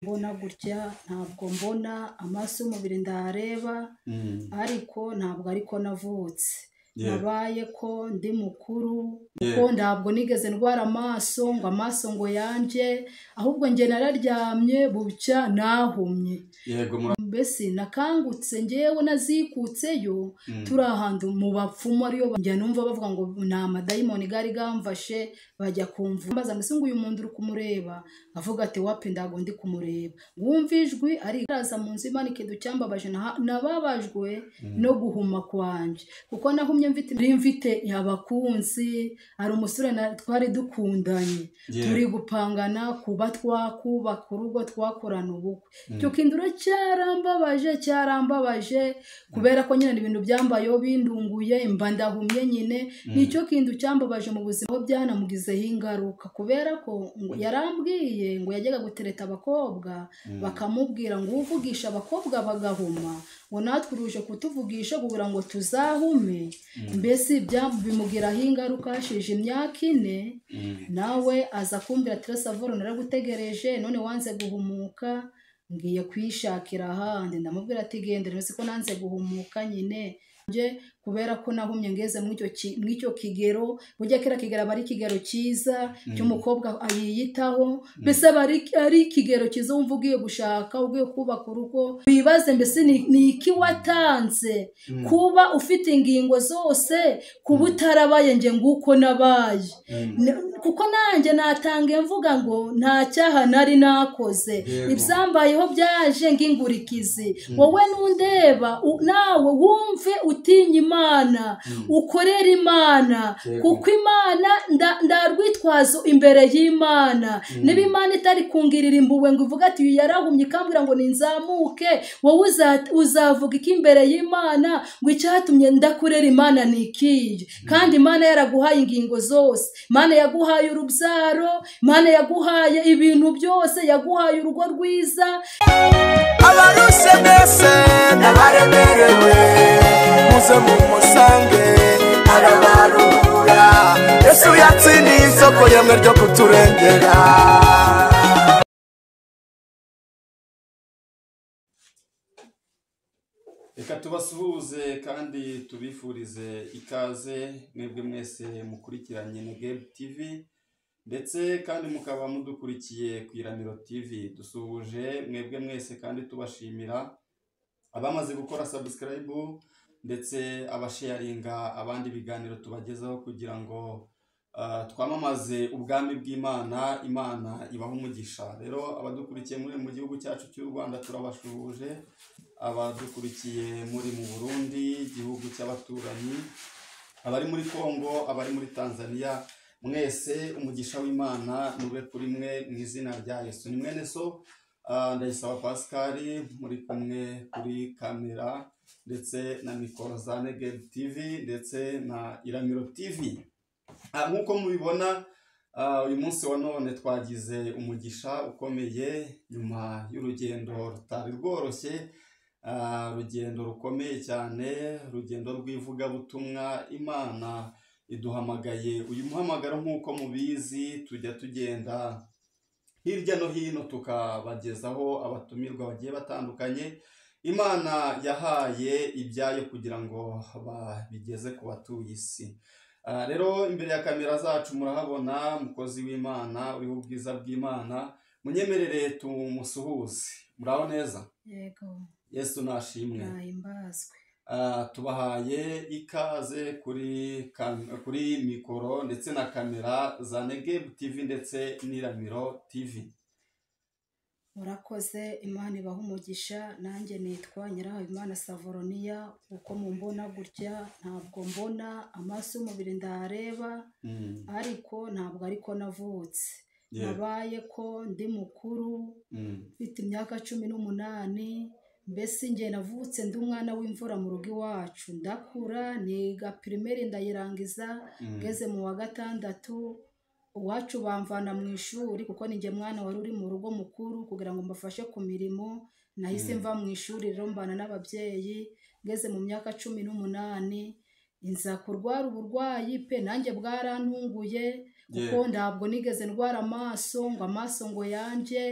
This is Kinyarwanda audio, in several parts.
mbona gutya ntabwo mbona amaso y'umubiri ndareba ariko ntabwo ariko navutse Yeah. nabaye ko ndi mukuru Yeah. kuko ntabwo nigeze ndwara amaso ngo amaso ngo yanjye ahubwo njye nararyamye bucya nahumye yego mura mbese nakangutse ngewe nazikutseyo turi ahantu mu bapfumu ariyo ba- njya numva bavuga ngo ni amadayimoni gari gamfashe bajya kumva mbaza mbese ngo uyu muntu uri kumureba avuga ati wapi ndago ndi kumureba wumva ijwi ari araza mu nzu imanika ducyambabaje naha- nababajwe no guhuma kwanjye kuko nahumye mfite nari mfite abakunzi hari umusore na- twari dukundanye Yeah. turi gupangana kuba twakubaka urugo twakorana ubukwe cyukindura cyarambabaje cyarambabaje kubera ko nyine ibintu byambayeho bindunguye mba ndahumye nyine nicyo kintu cyambabaje mu buzima aho byanamugizeho ingaruka kubera ko ngo yarambwiye ngo yajyaga gutereta abakobwa bakamubwira ngo uvugisha abakobwa bagahuma ngo natwe uruje kutuvugisha kubura ngo tuzahume mbese bya- bimugiraho ingaruka hashize imyaka ine nawe aza kumbwira ati savoro naragutegereje none wanze guhumuka ngiye kwishakira ahandi ndamubwira ati gendere uzi ko nanze guhumuka nyine nje kubera ko nahumye ngeze muri icyo ki- muri icyo kigero burya kera kigero aba ari ikigero cyiza cy'umukobwa yiyitaho mbese aba ari- ari ikigero cyiza wumva ugiye gushaka ugiye kubaka urugo wibaze mbese ni ni iki watanze kuba ufite ingingo zose kuba utarabaye nge nguko nabaye Ne- kuko nanjye natange mvuga ngo nta cyaha nari nakoze Yego. ibyambayeho byaje ngingurikizi wowe nundeba u- nawe wumve utinya imana ukorere imana Yego. kuko imana nda- ndarwitwazo imbere y'imana niba imana itari kungirira imbuwe ngo ivuge ati uyu yarahumye ikambwira ngo ninzamuke wowe uza- uzavuga iki imbere y'imana ngo icyatumye ndakurera imana ni ikiyi kandi imana yaraguhaye ingingo zose imana yaguhaye urubyaro imana yaguhaye ibintu byose yaguhaye urugo rwiza abaruse mwese n'abaremerewe muze mumusange arabarura yesu yatsindiye isoko yemwe ryo kuturengera reka tubasuhuze kandi tubifurize ikaze mwebwe mwese mukurikiranye na gebu tivi ndetse kandi mukaba mudukurikiye ku iramiro tivi dusuhuje mwebwe mwese kandi tubashimira abamaze gukora sabusikarayibu ndetse abasheyaringa abandi biganiro tubagezaho kugira ngo ah, twamamaze ubwami bw'imana imana ibaha umugisha rero abadukurikiye muri mu gihugu cyacu cy'u rwanda turabashuhuje abadukurikiye muri mu burundi igihugu cy'abaturanyi abari muri congo abari muri tanzania mwese umugisha w'imana nube kuri mwe mu izina rya yesu ni mwene so ah, ndayisaba pascal muri kumwe kuri kamera ndetse na mikoro za negel tv ndetse na iramiro tv Ah, nk'uko mubibona ah, uyu munsi wa none twagize umugisha ukomeye nyuma y'urugendo rutari rworoshye Ah, rugendo rukomeye cyane urugendo rw'ivugabutumwa imana iduhamagaye uyu muhamagaro nk'uko mubizi tujya tugenda hirya no hino tukabagezaho abatumirwa bagiye batandukanye imana yahaye ibyayo kugira ngo babigeze ku batuye isi Ah, rero imbere ya kamera zacu murahabona umukozi w'imana uriho ubwiza bw'imana munyemerere tumusuhuze muraho neza yego yesu nashimwe nahimbazwe Ah, tubahaye ikaze kuri kam- kuri mikoro ndetse na kamera za negebu tivi ndetse n'iramiro tivi murakoze imana ibaha umugisha nanjye nitwa nyirahabimana savoroniya uko mumbona gutya ntabwo mbona amaso y'umubiri ndareba Mm, ariko ntabwo ariko navutse yeah, nabaye ko ndi mukuru mm, mfite imyaka cumi n'umunani mbese njye navutse ndi umwana w'imvura mu rugo iwacu ndakura niga pirimeri ndayirangiza mm, ngeze mu wa gatandatu iwacu bamvana mu ishuri kuko ni njye mwana wari uri mu rugo mukuru kugira ngo mbafashe ku mirimo nahise mva mu ishuri rero mbana n'ababyeyi ngeze mu myaka cumi n'umunani nza kurwara uburwayi pe nanjye bwarantunguye kuko ntabwo nigeze ndwara amaso ngo amaso ngo yanje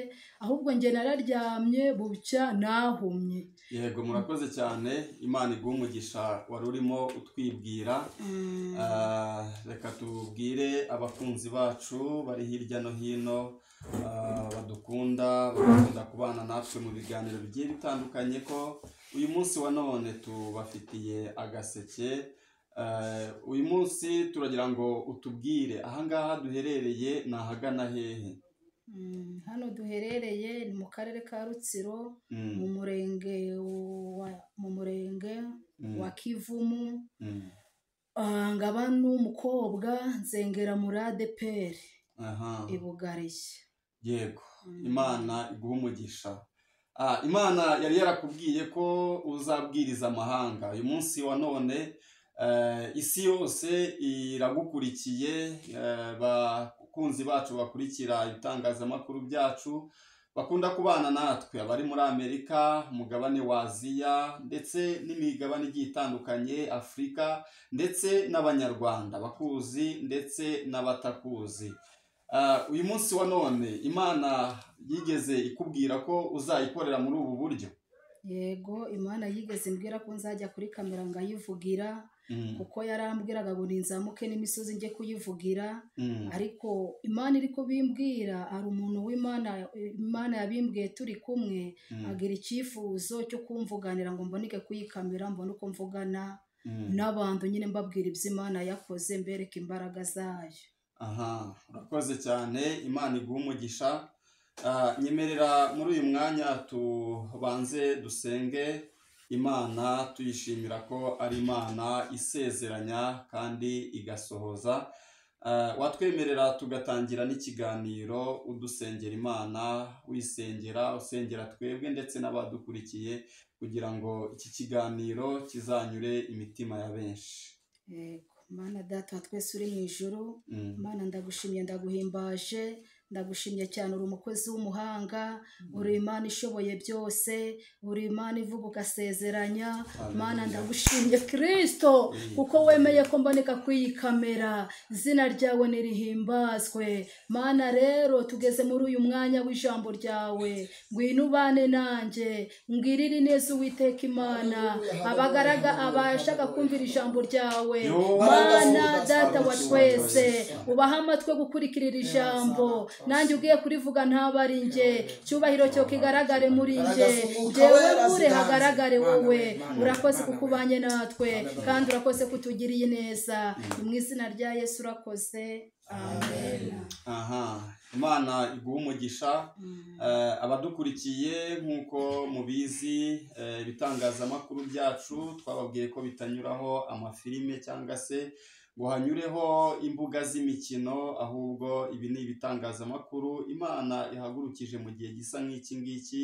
ahubwo njye nararyamye bucya nahumye yego murakoze cyane imana iguha umugisha wari urimo utwibwira Ah, reka tubwire abakunzi bacu bari hirya no hino ah, badukunda bakunda kubana natwe mu biganiro bigiye bitandukanye ko uyu munsi wa none tubafitiye agaseke Eh, uyu munsi turagira ngo utubwire ahangaha duherereye ni ahagana hehe Mm, hano duherereye ni mu karere ka rutsiro Mm, mu murenge wa mu murenge mm, wa kivumu mm. Ah, ngaba n'umukobwa nzengera muri adeperi aha ibugarishya yego imana iguha umugisha Ah, imana yari yarakubwiye ko uzabwiriza amahanga uyu munsi wa none eh, isi yose iragukurikiye eh, bakunzi bacu bakurikira ibitangazamakuru byacu bakunda kubana natwe abari muri amerika umugabane wa aziya ndetse n'imigabane igiye itandukanye afurika ndetse n'abanyarwanda bakuzi ndetse n'abatakuzi Ah, uyu munsi wa none imana yigeze ikubwira ko uzayikorera muri ubu buryo yego imana yigeze imbwira ko nzajya kuri kamera ngayivugira Mm, kuko yarambwiraga ngo ninzamuke n'imisozi njye kuyivugira mm, ariko imana iri kubimbwira hari umuntu w'imana imana yabimbwiye turi kumwe mm, agira icyifuzo cyo kumvuganira ngo mboneke kuyikamera mbone uko mvugana mm. n'abantu nyine mbabwira ibyo imana yakoze mbereka imbaraga zayo aha urakoze cyane imana iguha umugisha Ah, nyemerera muri uyu mwanya tubanze dusenge imana tuyishimira ko ari imana isezeranya kandi igasohoza Ah, watwemerera tugatangira n'ikiganiro udusengera imana wisengera usengera twebwe ndetse n'abadukurikiye kugira ngo iki kiganiro kizanyure imitima ya benshi yego mana data wa twese uri mu ijoro Mm. Mana ndagushimye ndaguhimbaje ndagushimye cyane uri umukozi w'umuhanga uri imana ishoboye byose uri imana ivuga ugasezeranya Hallelujah. mana ndagushimye kirisito Mm. kuko wemeye ko mboneka kw'iyi kamera izina ryawe nirihimbazwe mana rero tugeze muri uyu mwanya w'ijambo ryawe ngwino ubane nanjye ngwirire neza uwiteka imana abagaraga abashaka kumvira ijambo ryawe Yo. mana data wa twese ubahe amatwi yo gukurikirira ijambo nanjye ugiye kurivuga ntabwo ari njye cyubahiro cyo kigaragare muri njye njyewe nkure hagaragare wowe urakoze kuko ubanye natwe kandi urakoze kutugiriye neza ni mu izina rya yesu urakoze amen aha imana iguha umugisha Mm. Eh, abadukurikiye nk'uko mubizi eh, ibitangazamakuru byacu twababwiye ko bitanyuraho amafilime cyangwa se ngo hanyureho imbuga z'imikino ahubwo ibi ni ibitangazamakuru imana ihagurukije mu gihe gisa nk'iki ngiki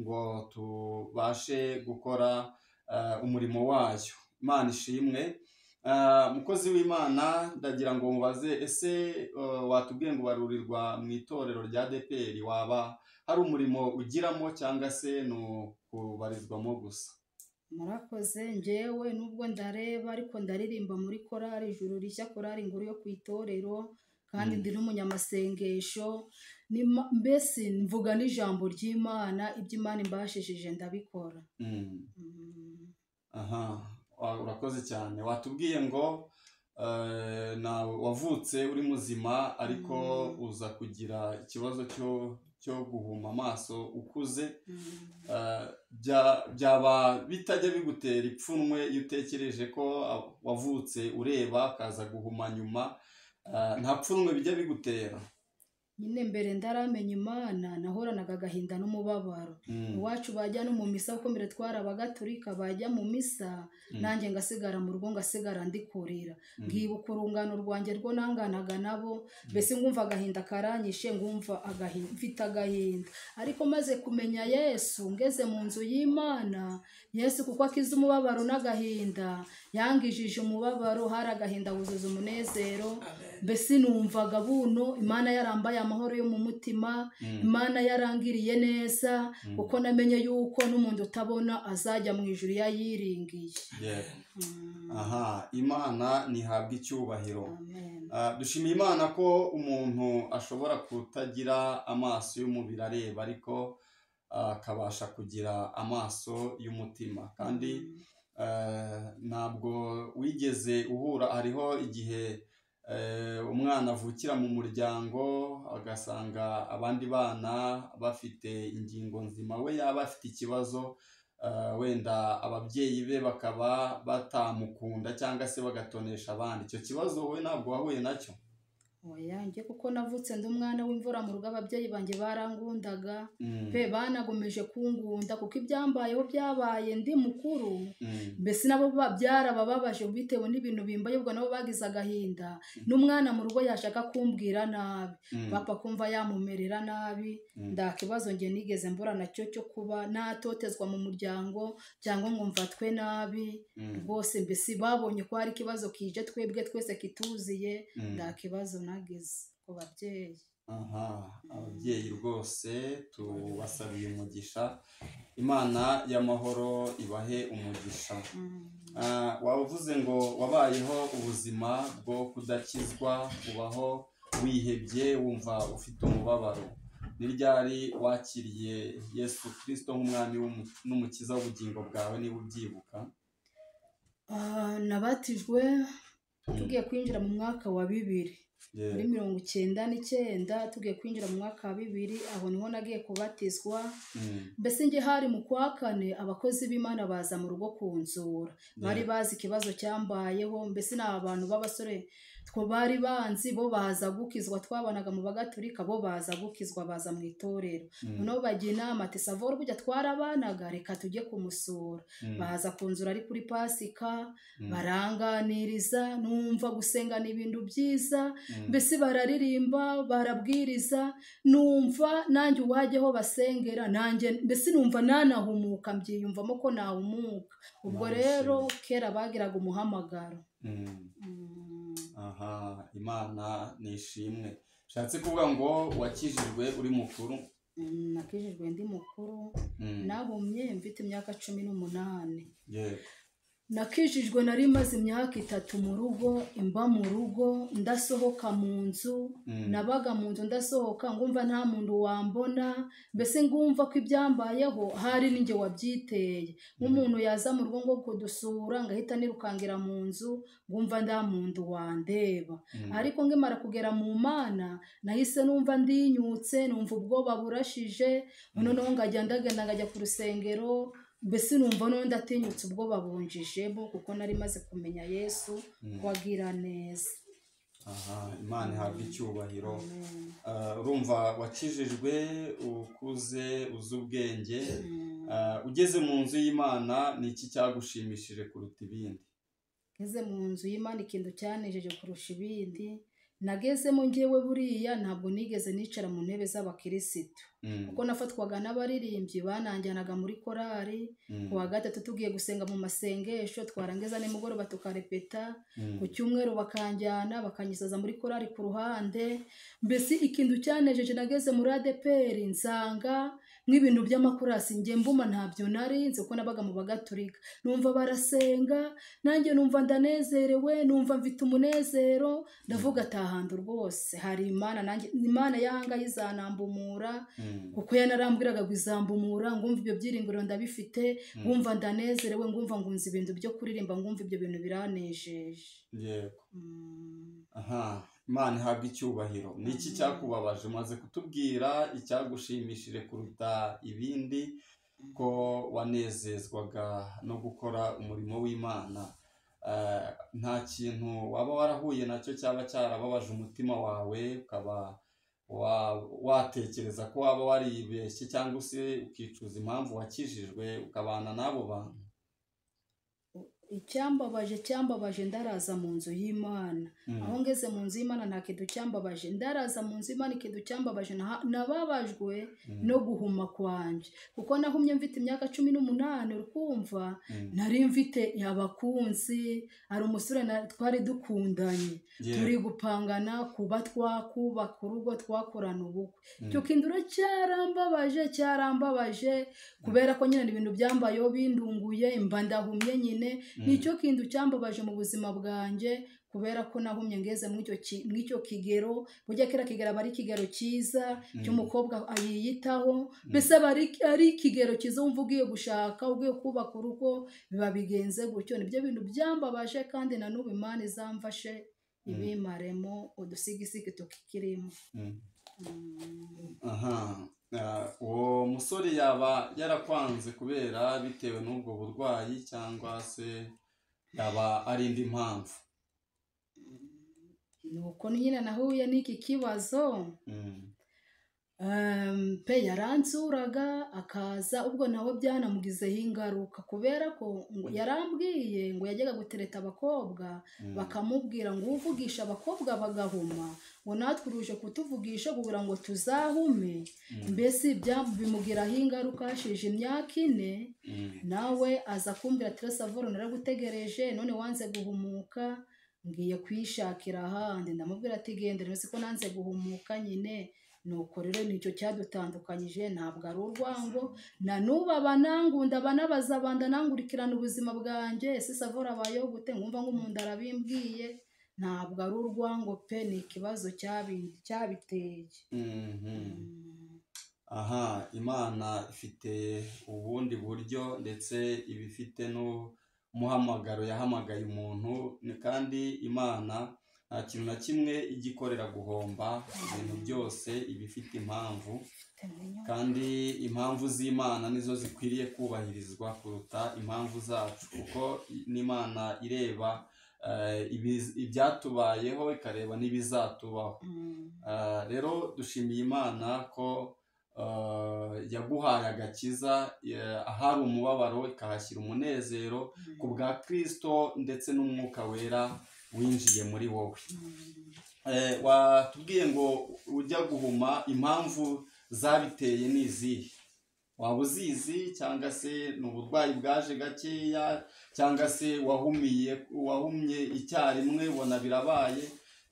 ngo tubashe gukora eh, umurimo wayo imana ishimwe Eh, mukozi w'imana ndagira ngo mubaze ese eh, watubwiye ngo barurirwa mu itorero rya deperi waba hari umurimo ugiramo cyangwa se ni ukubarizwamo gusa murakoze njyewe nubwo ndareba ariko ndaririmba muri korari ijuru rishya korari inkuru yo ku itorero kandi Mm. ndi n'umunyamasengesho ni ma- mbese mvuga n'ijambo ry'imana ibyo imana imbashishije ndabikora Mm. Mm. aha wa- urakoze cyane watubwiye ngo eh, nawe wavutse uri muzima ariko Mm. uza kugira ikibazo cyo cyo guhuma amaso ukuze Mm. Eh, bya- byaba bitajya bigutera ipfunwe iyo utekereje ko ah, wavutse ureba kaza guhuma nyuma Eh, nta pfunwe bijya bigutera nyine mbere ndaramenya imana nahoranaga agahinda n'umubabaro Mm, iwacu bajya no mu misa kuko mbere twari abagatolika bajya mu misa mm, nanjye ngasigara mu rugo ngasigara ndikorera mm, nkibuka urungano rwanjye rwo nanganaga nabo mbese ngumva agahinda karanyishe ngumva agahinda mfite agahinda ariko maze kumenya yesu ngeze mu nzu y'imana yesu kuko akiza umubabaro n'agahinda yangijije umubabaro hari agahinda wuzuza umunezero mbese numvaga buno imana yarambaye amahoro yo mu mutima imana yarangiriye neza kuko namenye yuko n'umuntu utabona azajya mu ijuru yayiringiye Yeah. Mm. aha imana ntihabwa icyubahiro Amen. Ah, dushimiye imana ko umuntu ashobora kutagira amaso y'umubiri areba ariko ah, akabasha kugira amaso y'umutima kandi eh, ntabwo wigeze uhura hariho igihe eh, umwana avukira mu muryango agasanga abandi bana bafite ingingo nzima we yaba afite ikibazo eh, wenda ababyeyi be bakaba batamukunda cyangwa se bagatonesha abandi icyo kibazo wowe ntabwo wahuye nacyo oya njye kuko navutse ndi umwana w'imvura mu rugo ababyeyi banjye barangundaga Mm, pe banagomeje kungunda kuko ibyambayeho byabaye ndi mukuru mm, mbese nabo ba- byarabababaje bitewe n'ibintu bimbayobwa nabo bagize agahinda n'umwana mu rugo yashaka kumbwira nabi mm, papa kumva yamumerera nabi Mm. nda kibazo njye nigeze mbura nacyo cyo kuba natotezwa mu muryango cyangwa ngo mfatwe nabi mm, rwose mbese babonye ko hari ikibazo kije twebwe twese kituzuye mm. nta kibazo nagize ku babyeyi aha ababyeyi rwose tubasabira umugisha imana y'amahoro ibahe umugisha Mm. Ah, waba uvuze ngo wabayeho ubuzima bwo kudakizwa ubaho wihebye wumva ufite umubabaro ni ryari wakiriye yesu kirisito nk'umwami w'umu- n'umukiza w'ubugingo bwawe niba ubyibuka Ah, nabatijwe tugiye kwinjira mu mwaka wa bibiri Yeah. muri mirongo icyenda n'icyenda tugiye kwinjira mu mwaka wa bibiri aho niho nagiye kubatizwa Mm, mbese njye hari mu kwa kane abakozi b'imana baza mu rugo kunzura bari bazi ikibazo cyambayeho mbese ni abantu b'abasore two bari banzi bo baza gukizwa twabanaga mu bagaturika bo baza gukizwa baza mu itorero mm, noneho bajya inama ati savoro burya twarabanaga reka tujye kumusura mm, baza kunzura ari kuri pasika mm, baranganiriza numva gusenga ni ibintu byiza mm. mbese bararirimba barabwiriza numva nanjye uwajyaho basengera nanjye mbese numva nanahumuka mbyiyumvamo ko nahumuka ubwo Nice. rero kera bagiraga umuhamagaro Mm. Mm, aha imana nishimwe bishatse kuvuga ngo wakijijwe uri mukuru mm, nakijijwe ndi mukuru Mm, nahumye mfite imyaka cumi n'umunani yego. nakijijwe nari maze imyaka itatu mu rugo imba mu rugo ndasohoka mu nzu Mm, nabaga mu nzu ndasohoka ngumva nta muntu wambona mbese ngumva ko ibyambayeho hari ninjye wabyiteye nk'umuntu yaza mu rugo ngo kudusura ngahita nirukangira mu nzu ngumva nta muntu wandeba mm, ariko nkimara kugera mu mana nahise numva ndinyutse numva ubwoba burashije noneho ngajya ndagenda ngajya ku rusengero mbese numva n'undi atinyutse ubwoba bunjijemo kuko nari maze kumenya yesu Mm. ko agira neza aha imana ihabwa icyubahiro Amen. Ah, urumva wakijijwe ukuze uzi ubwenge Mm. Ah, ugeze mu nzu y'imana ni iki cyagushimishije kuruta ibindi ngeze mu nzu y'imana ikintu cyanejeje kurusha ibindi nagezemo ngewe buriya ntabwo nigeze nicara mu ntebe z'abakirisitu Mm, kuko nafatwaga n'abaririmbyi bananjyanaga muri korari mm, ku wa gatatu tugiye gusenga mu masengesho twarangiza nimugoroba tukarepeta mm, ku cyumweru bakanjyana bakanyisaza muri korari ku ruhande mbese ikintu cyanejeje nageze muri adeperi nsanga nk'ibintu by'amakurasi njye mbuma ntabyo nari nzi kuko nabaga mu bagaturika numva barasenga nanjye numva ndanezerewe numva mfite umunezero ndavuga atahantu rwose hari imana nanjye imana yahangaye izanambumura mm, kuko yanarambwiraga ngo izambumura ngumva ibyo byiringiro ndabifite ngumva ndanezerewe ngumva ngunze ibintu byo kuririmba ngumva ibyo bintu biranejeje yego. Mm. aha imana ihabwa icyubahiro ni iki cyakubabaje umaze kutubwira icyagushimishije kuruta ibindi ko wanezezwaga no gukora umurimo w'imana Eh, nta kintu waba warahuye nacyo cyaba cyarababaje umutima wawe ukaba wa- watekereza ko waba waribeshye cyangwa se ukicuza impamvu wakijijwe ukabana n'abo bantu icyambabaje cyambabaje ndaraza mu nzu y'imana aho ngeze mu nzu y'imana nta kintu cyambabaje ndaraza mu nzu y'imana ikintu cyambabaje nta- nababajwe no guhuma kwanjye kuko nahumye mfite imyaka cumi n'umunani uri kumva nari mfite abakunzi hari umusore na- twari dukundanye Yeah. turi gupangana kuba twakubaka urugo twakorana ubukwe cyukindura cyarambabaje cyarambabaje kubera ko nyine ibintu byambayeho bindunguye imba ndahumye nyine nicyo kintu cyambabaje mu buzima bwanjye kubera ko nahumye ngeze muri icyo ki- muri icyo kigero burya kera kigero aba ari ikigero cyiza cy'umukobwa yiyitaho mbese aba ari- ari ikigero cyiza wumva ugiye gushaka ugiye kubaka urugo biba bigenze gutyo nibyo bintu byambabaje kandi na n'ubu imana izamfashe ibimaremo udusigisigi tukikirimo Mm. Mm. aha Ah, uwo musore yaba yarakwanze kubera bitewe n'ubwo burwayi cyangwa se yaba ari indi mpamvu nuko nyine nahuye n'iki kibazo Mm. Em, pe yaransuraga akaza ubwo nawe byanamugizeho ingaruka kubera ko ngo yarambwiye ngo yajyaga gutereta abakobwa Mm. bakamubwira ngo uvugisha abakobwa bagahuma ngo natwe uruje kutuvugisha kubura ngo tuzahume mbese bya- bimugiraho ingaruka hashize imyaka ine Mm. nawe aza kumbwira ati savoro naragutegereje none wanze guhumuka ngiye kwishakira ahandi ndamubwira ati gendera uzi ko nanze guhumuka nyine nuko rero nicyo cyadutandukanyije ntabwo ari urwango na n'ubu abanangunda abanabaza bandanangurikirana ubuzima bwanjye ese savoro abayeho gute nkumva ngo umuntu arabimbwiye ntabwo ari urwango pe ni ikibazo cyabi- cyabiteye Mhm. aha imana ifite ubundi buryo ndetse iba ifite n'umuhamagaro yahamagaye umuntu ni- kandi imana nta kintu na kimwe igikorera guhomba ibintu byose iba ifite impamvu kandi impamvu z'imana nizo zikwiriye kubahirizwa kuruta impamvu zacu kuko n'imana ireba eh, ibiz- ibyatubayeho ikareba n'ibizatubaho Mm. Ah, rero dushimiye imana ko ah, yaguhaye agakiza eh, ahari umubabaro ikahashyira umunezero ku bwa kirisito ndetse n'umwuka wera winjiye muri wowe Mm. Eh, watubwiye ngo ujya guhuma impamvu zabiteye ni izihe waba uzizi cyangwa se ni uburwayi bwaje gakeya cyangwa se wahumiye wahumye icyarimwe ubona birabaye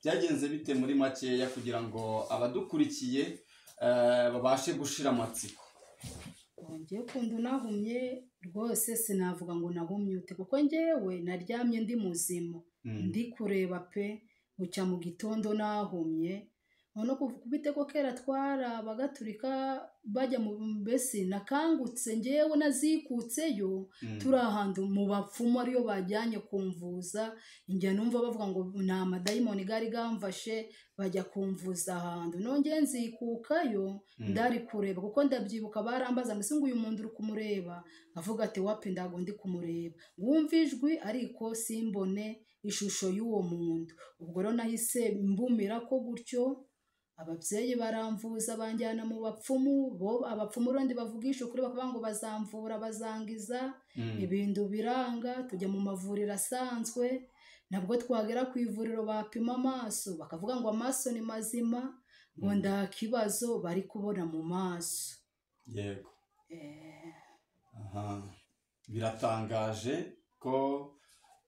byagenze bite muri makeya kugira ngo abadukurikiye eh, babashe gushira amatsiko ngewe ukuntu nahumye rwose sinavuga ngo nahumye ute kuko ngewe naryamye ndi muzima Mm, ndi kureba pe bucya mu gitondo nahumye noneho kuva kubite ko kera twarabaga turika bajya mu mbese nakangutse ngewe nazikutseyo mm, turi ahantu mu bapfumu ariyo bajyanye kumvuza njya numva bavuga ngo ni amadayimoni gari gamfashe bajya kumvuza ahantu nongeye nzikukayo ndari kureba kuko ndabyibuka barambaza mbese ngo uyu muntu uri kumureba avuga ati wapi ndago ndi kumureba wumva ijwi ariko simbone ishusho y'uwo muntu ubwo rero nahise mbumira ko gutyo ababyeyi baramvuza banjyana mu bapfumu bo abapfumu urundi bavugisha ukuri bakavuga ngo bazamvura bazangiza mm, ibintu biranga tujya mu mavuriro asanzwe nabwo twagera ku ivuriro bapima amaso bakavuga ngo amaso ni mazima ngo nta kibazo bari kubona mu maso yego Eh, Aha. biratangaje ko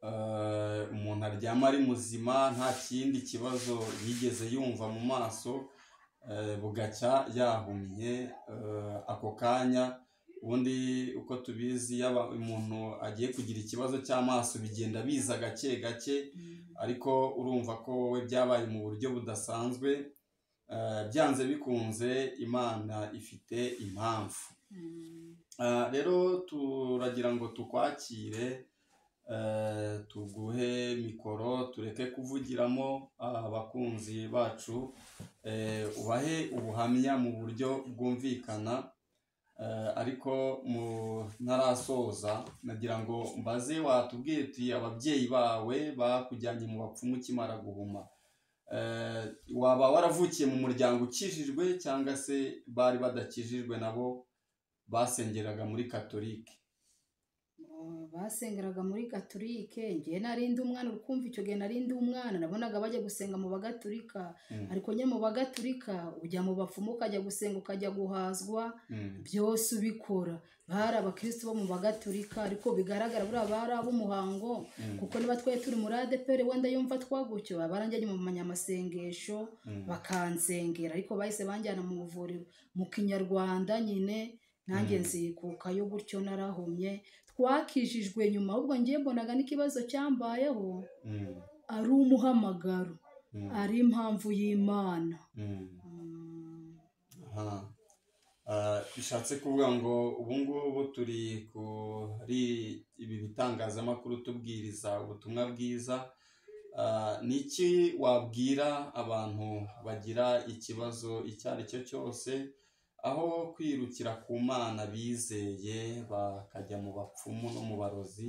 eh, umuntu aryama ari muzima nta kindi kibazo yigeze yumva mu maso eh, bugacya yahumye eh, ako kanya ubundi uko tubizi iyo aba- umuntu agiye kugira ikibazo cy'amaso bigenda biza gake gake ariko urumva ko wowe byabaye mu buryo budasanzwe eh, byanze bikunze imana ifite impamvu mm. Ah, rero turagira ngo tukwakire eh, tuguhe mikoro tureke kuvugiramo abakunzi bacu eh, ubahe ubuhamya mu buryo bwumvikana eh, ariko mu- ntarasoza nagira ngo mbaze watubwiye uti ababyeyi bawe bakujyanye mu bapfumu ukimara guhuma Eh, waba waravukiye mu muryango ukijijwe cyangwa se bari badakijijwe nabo basengeraga muri katolike Ah, basengeraga muri gatulike njye nari ndi umwana uri kumva icyo gihe nari ndi umwana nabonaga bajya gusenga mu bagatulika Mm. ariko nyine mu bagatulika ujya mu bapfumu ukajya gusenga ukajya guhazwa Mm. byose ubikora bari abakristo bo mu bagatulika ariko bigaragara buriya bari ab'umuhango Mm. kuko niba twari turi muri adeperi wenda yumva twagutyo abaranjyanye mu manyamasengesho Mm. bakansengera ariko bahise banjyana mu buvuriro mu kinyarwanda nyine nanjye nzikukayo gutyo narahumye twakijijwe nyuma ahubwo ngiye mbonaga n'ikibazo cyambayeho Mm. ari umuhamagaro Mm. ari impamvu y'imana Mm. Mm. Aha. Ah, bishatse kuvuga ngo ubu ngubu turi kuri ibi bitangazamakuru tubwiriza ubutumwa bwiza Ah, ni iki wabwira abantu bagira ikibazo icyo ari cyo cyose aho kwirukira ku mana bizeye bakajya mu bapfumu no mu barozi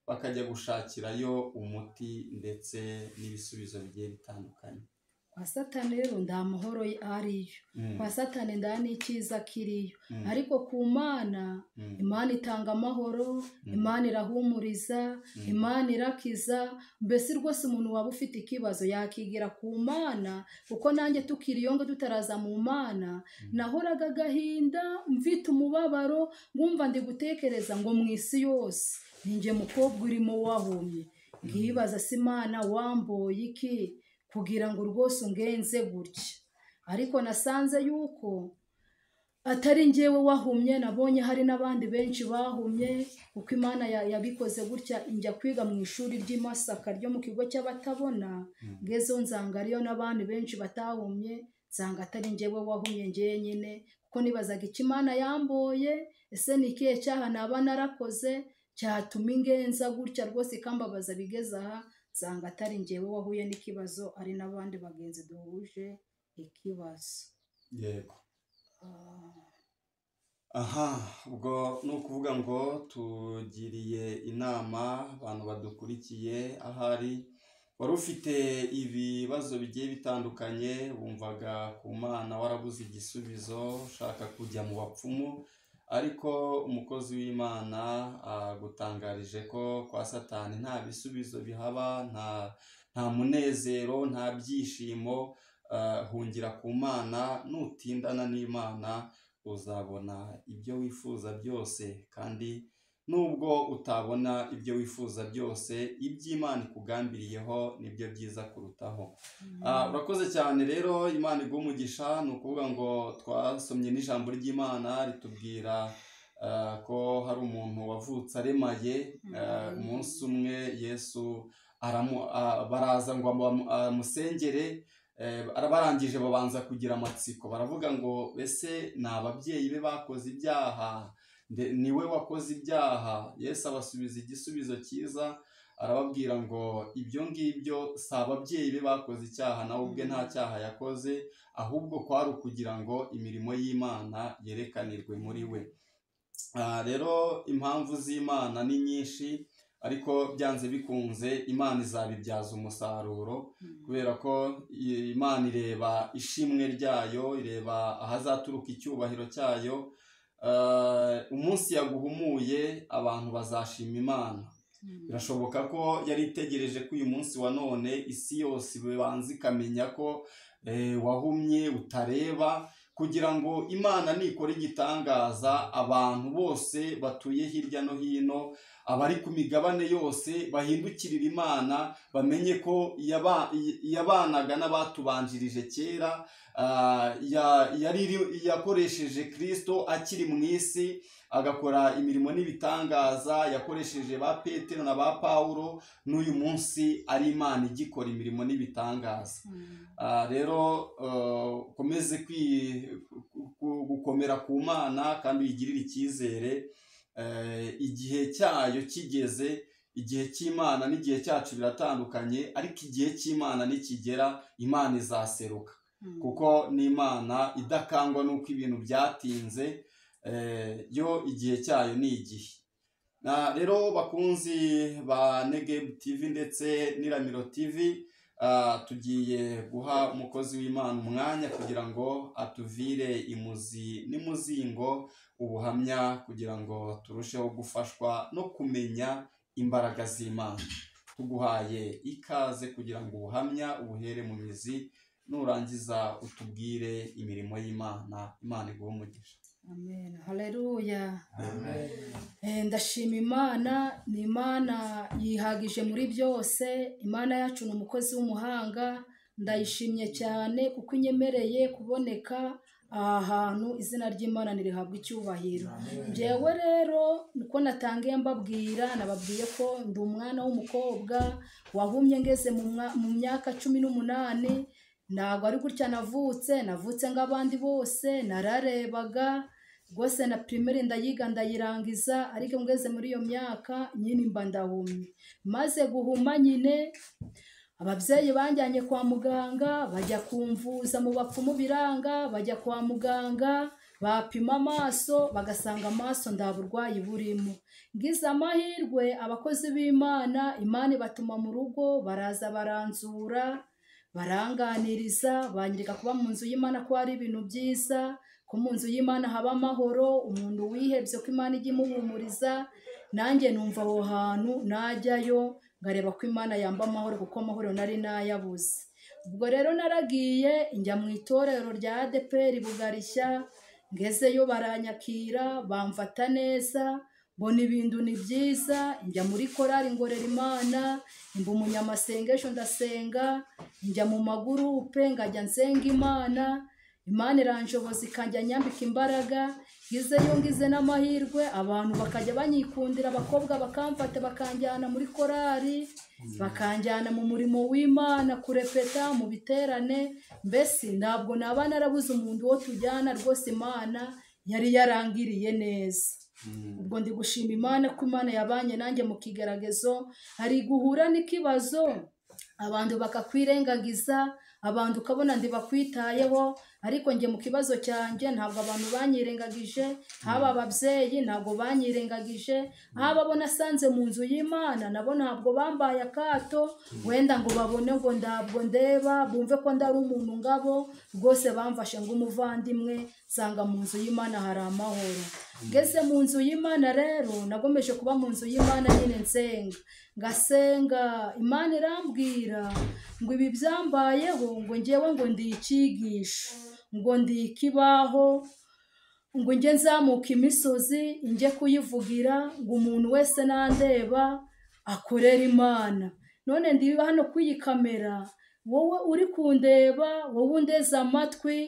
bakajya gushakirayo umuti ndetse n'ibisubizo bigiye bitandukanye kwa satani rero nda amahoro ariyo Mm, kwa satani nda n'icyiza kiriyo mm, ariko ku mana mm, imana itanga amahoro Mm. imana irahumuriza Mm. imana irakiza mbese rwose umuntu waba ufite ikibazo yakigira ku mana kuko nanjye tukiri iyo ngo tutaraza mu mana nahoraga agahinda mfite umubabaro ngumva ndi gutekereza ngo mu isi yose ninjye mukobwa urimo wahumye nkibaza se imana wamboye iki kugira ngo rwose ungenze gutya ariko nasanze yuko atari njyewe wahumye nabonye hari n'abandi benshi bahumye kuko imana ya- yabikoze gutya njya kwiga mu ishuri ry'i Masaka ryo mu kigo cy'abatabona ngezeho nsanga ariyo n'abandi benshi batahumye nsanga atari njyewe wahumye njyewe nyine kuko nibazaga icyo imana yamboye ese ni ikihe cyaha naba narakoze cyatuma ingenza gutya rwose ikambabaza bigeze aha nsanga atari njyewe wahuye n'ikibazo ari n'abandi bagenzi duhuje ikibazo yego Ah. aha ubwo ni ukuvuga ngo tugiriye inama abantu badukurikiye ahari wari ufite ibibazo bigiye bitandukanye wumvaga ku mana warabuze igisubizo ushaka kujya mu bapfumu ariko umukozi w'imana agutangarije ko kwa satani nta bisubizo bihaba nta nta munezero nta byishimo ah, hungira ku mana nutindana n'imana uzabona ibyo wifuza byose kandi nubwo utabona ibyo wifuza byose iby'imana ikugambiriyeho nibyo byiza kurutaho Ah, urakoze cyane rero imana iguha umugisha ni ukuvuga ngo twasomye n'ijambo ry'imana ritubwira ah, ko hari umuntu wavutse aremaye ah, umunsi umwe yesu aramu, ah, baraza ngo amu- amusengere Eh, barangije babanza kugira amatsiko baravuga ngo ese ni ababyeyi be bakoze ibyaha nde- ni we wakoze ibyaha yesu abasubiza igisubizo cyiza arababwira ngo ibyo ngibyo si ababyeyi be bakoze icyaha nawe ubwe nta cyaha yakoze ahubwo kwari ukugira ngo imirimo y'imana yerekanirwe muri we Ah, rero impamvu z'imana ni nyinshi ariko byanze bikunze imana izabibyaza umusaruro kubera ko i- imana ireba ishimwe ryayo ireba ahazaturuka icyubahiro cyayo Eh, umunsi yaguhumuye abantu bazashima imana birashoboka ko yari itegereje ko uyu munsi wa none isi yose ibanza ikamenya ko eh, wahumye utareba kugira ngo imana nikora igitangaza abantu bose batuye hirya no hino abari ku migabane yose bahindukirira imana bamenye ko yaba- yabanaga n'abatubanjirije kera ah, ya- yari iri- yakoresheje kirisito akiri mu isi agakora imirimo n'ibitangaza yakoresheje ba petero na ba pawulo n'uyu munsi ari imana igikora imirimo n'ibitangaza Ah, rero eh, ukomeze kwi- ku- ku- gukomera ku mana kandi uyigirire icyizere Eh, igihe cyayo kigeze igihe cy'imana n'igihe cyacu biratandukanye ariko igihe cy'imana nikigera imana izaseruka kuko ni imana idakangwa n'uko ibintu byatinze eh, yo igihe cyayo ni igihe Na- rero bakunzi ba negebu tivi ndetse n'iramiro tivi ah, tugiye guha umukozi w'imana umwanya kugira ngo atuvire imuzi n'imuzingo ubuhamya kugira ngo turusheho gufashwa no kumenya imbaraga z'imana tuguhaye ikaze kugira ngo ubuhamya ubuhere mu mizi nurangiza utubwire imirimo y'imana imana iguhe umugisha amen haleluya Eh, ndashima imana ni imana yihagije muri byose imana yacu ni umukozi w'umuhanga ndayishimye cyane kuko inyemereye kuboneka aha hantu izina ry'imana ntirihabwa icyubahiro njyewe rero niko natangiye mbabwira nababwiye ko ndi umwana w'umukobwa wahumye ngeze mu mwa- mu myaka cumi n'umunani ntabwo ari gutya navutse navutse nk'abandi bose nararebaga rwose na pirimeri ndayiga ndayirangiza ariko ngeze muri iyo myaka nyine mba ndahumye maze guhuma nyine ababyeyi banjyanye kwa muganga bajya kumvuza mu bapfumu biranga bajya kwa muganga bapima amaso bagasanga amaso nta burwayi burimo ngize amahirwe abakozi b'imana imana ibatuma mu rugo baraza baranzura baranganiriza banyereka kuba mu nzu y'imana ko hari ibintu byiza ko mu nzu y'imana haba amahoro umuntu wihebye ko imana ijya imuhumuriza nanjye numva aho hantu najyayo nkareba ko imana yamba amahoro kuko amahoro nari nayabuze ubwo rero naragiye njya mu itorero rya adeperi bugarishya ngezeyo baranyakira bamfata neza mbona ibintu ni byiza njya muri korari ngorera imana mba umunyamasengesho ndasenga njya mu magurupe ngajya nsenga imana imana iranjoboza ikajya nyambika imbaraga ngize yo ngize n'amahirwe abantu bakajya banyikundira abakobwa bakamfata bakanjyana muri korari bakanjyana mu murimo w'imana kurepeta mu biterane mbese ntabwo naba narabuze umuntu wo tujyana rwose imana yari yarangiriye neza ubwo ndi gushima imana ko imana yabanye nanjye mu kigeragezo hari guhura n'ikibazo abantu bakakwirengagiza abantu ukabona ndibakwitayeho ariko njye mu kibazo cyanjye ntabwo abantu banyirengagije haba ababyeyi ntabwo banyirengagije haba abo nasanze mu nzu y'imana nabo ntabwo bambaye akato wenda ngo babone ngo ntabwo ndeba bumve ko ndari umuntu ngabo rwose bamfashe ng'umuvandimwe nsanga mu nzu y'imana hari amahoro ngeze mu nzu y'imana rero nagomeje kuba mu nzu y'imana nyine nsenga ngasenga imana irambwira ngo ibi byambayeho ngo ngewe ngo ndi icyigisho ngo ndi ikibaho ngo njye nzamuka imisozi njye kuyivugira ngo umuntu wese nandeba akorera imana none ndi hano kuri iyi kamera wowe uri kundeba wowe undeze amatwi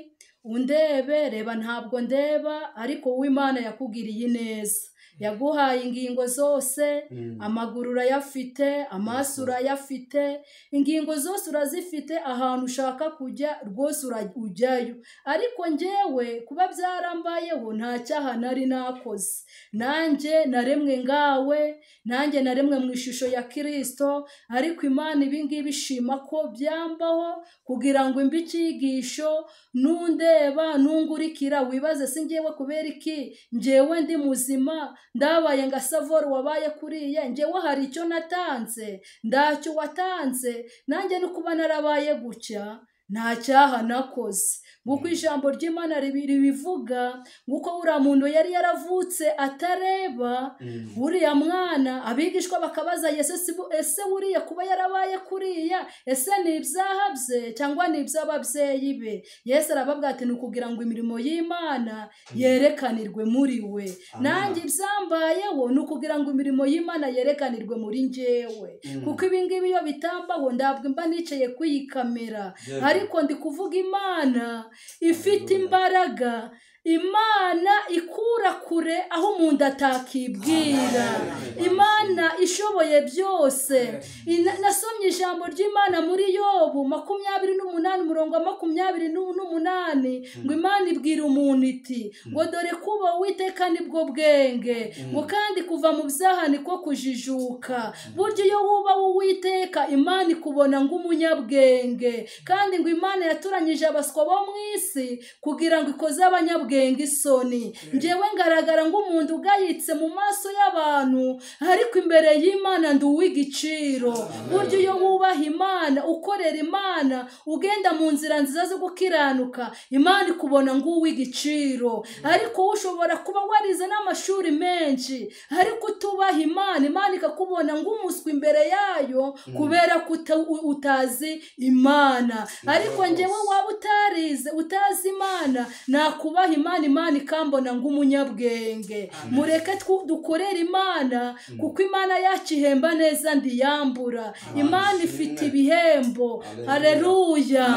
undebe reba ntabwo ndeba ariko wowe imana yakugiriye ineza yaguhaye ingingo zose amaguru urayafite amaso urayafite ingingo zose urazifite ahantu ushaka kujya rwose ura- ujyayo ariko njyewe kuba byarambayeho nta cyaha nari nakoze nanjye naremwe ngawe nanjye naremwe mu ishusho ya kirisito ariko imana ibingibi ishima ko byambaho kugira ngo imbe icyigisho nundeba nungurikira wibaze si ngewe kubera iki ngewe ndi muzima ndabaye nga savoro wabaye kuriye ngewe hari icyo natanze ndacyo watanze nanjye no kuba narabaye gutya nta cyaha nakoze nk'uko ijambo ry'imana ribi- ribivuga nk'uko uriya muntu yari yaravutse atareba uriya mwana abigishwa bakabaza yesu si bu- ese buriya kuba yarabaye kuriya ese ni ibyaha bye cyangwa ni iby'ababyeyi be yesu arababwira ati ni ukugira ngo imirimo y'imana yerekanirwe muri we nanjye ibyambayeho ni ukugira ngo imirimo y'imana yerekanirwe muri njyewe kuko ibingibi iyo bitambaho ntabwo mba nicaye ku iyi kamera Yes. ariko ndi kuvuga imana ifite imbaraga imana ikura kure aho umuntu atakibwira imana ishoboye byose Ina- nasomye ijambo ry'imana muri yobu makumyabiri n'umunani umurongo wa makumyabiri n'u- n'umunani ngo imana ibwira umuntu iti ngo dore kuba uwiteka nibwo bwenge ngo kandi kuva mu byaha niko kujijuka burya iyo wuba uwiteka imana ikubona ng'umunyabwenge kandi ngo imana yaturanyije abaswa bo mu isi kugira ngo ikoze abanyabwenge ubwenge isoni ngewe ngaragara nk'umuntu ugayitse mu maso y'abantu ariko imbere y'imana ndi uw'igiciro burya iyo wubaha imana ukorera imana ugenda mu nzira nziza zo gukiranuka imana ikubona nk'uw'igiciro ariko ushobora kuba warize n'amashuri menshi ariko utubaha imana imana ikakubona nk'umuswi imbere yayo kubera ko uta- u- utazi imana ariko ngewe waba utarize utazi imana nakubaha imana imana ikambona nk'umunyabwenge mureke twu- dukorere imana kuko imana yacu ihemba neza ndiyambura imana ifite ibihembo hareruya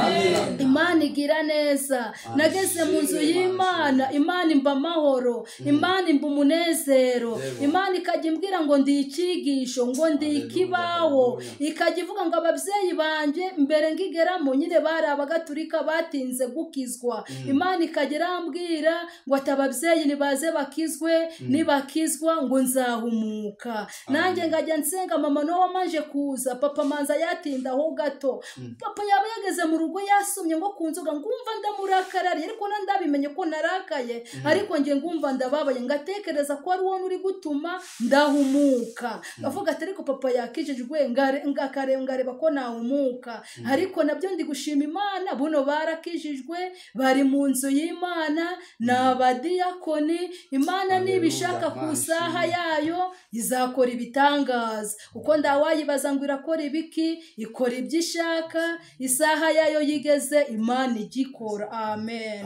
imana igira neza nageze mu nzu y'imana imana imba amahoro imana imba umunezero imana ikajya imbwira ngo ndi icyigisho ngo ndi ikibaho ikajya ivuga ngo ababyeyi banjye mbere ngigeramo nyine bari abagatulika batinze gukizwa imana ikajya irambwira ngo ati ababyeyi nibaze bakizwe nibakizwa ngo nzahumuka nanjye ngajya nsenga mama nawe wamanje kuza papa manza yatindaho gato papa yaba yageze mu rugo yasomye ngo ku nzoga ngumva ndamurakarariye ariko na ndabimenye ko narakaye ariko ngiye ngumva ndababaye ngatekereza ko ari wowe uri gutuma ndahumuka avuga ati ariko papa yakijijwe ngare- ngakare- ngareba ko nahumuka ariko nabyo ndi gushima imana buno barakijijwe bari mu nzu y'imana ni abadiyakoni imana niba ishaka ku isaha yayo izakora ibitangaza kuko ndawayibaza ngo irakora ibiki ikora ibyo ishaka isaha yayo yigeze imana igikora amen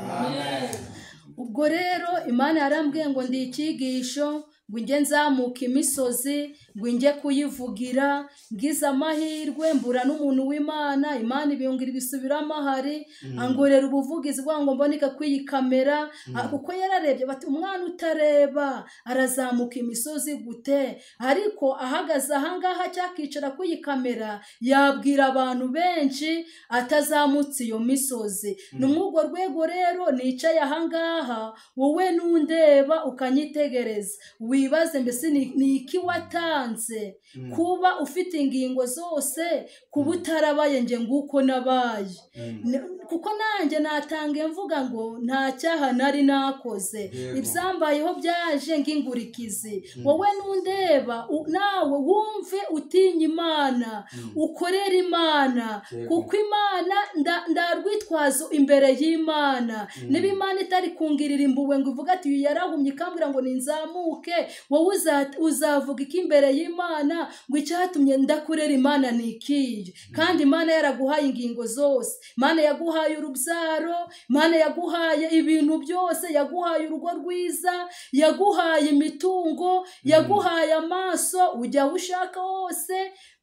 ubwo rero imana yarambwiye ngo ndi icyigisho ngo njye nzamuka imisozi ngo njye kuyivugira ngize amahirwe mbura n'umuntu w'imana imana ibiyungira ibisubiramo ahari angorera ubuvugizi bwa ngo mboneke kw'iyi kamera Ah, kuko yararebye bati umwana utareba arazamuka imisozi gute ariko ahagaze ahangaha cyangwa akicara kw'iyi kamera yabwira abantu benshi atazamutse iyo misozi ni muri urwo rwego rero nicaye ahangaha wowe n'undeba ukanyitegereza wibaze mbese ni- ni iki watanze kuba ufite ingingo zose kuba utarabaye nge nguko nabaye Ne- kuko nanjye natange mvuga ngo nta cyaha nari nakoze Yego. ibyambayeho byaje nk'ingurikizi wowe n'undeba u- nawe wumve utinya imana ukorera imana Yego. kuko imana nda- ndarwitwazo imbere y'imana niba imana itari kungirira imbuwe ngo ivuga ati uyu yarahumye ikambwira ngo ninzamuke wowe uza- uzavuga iki imbere y'imana ngo icyatumye ndakorera imana ni ikiyi kandi imana yaraguhaye ingingo zose imana yaguhaye urubyaro imana yaguhaye ibintu byose yaguhaye urugo rwiza yaguhaye imitungo yaguhaye amaso ujya aho ushaka hose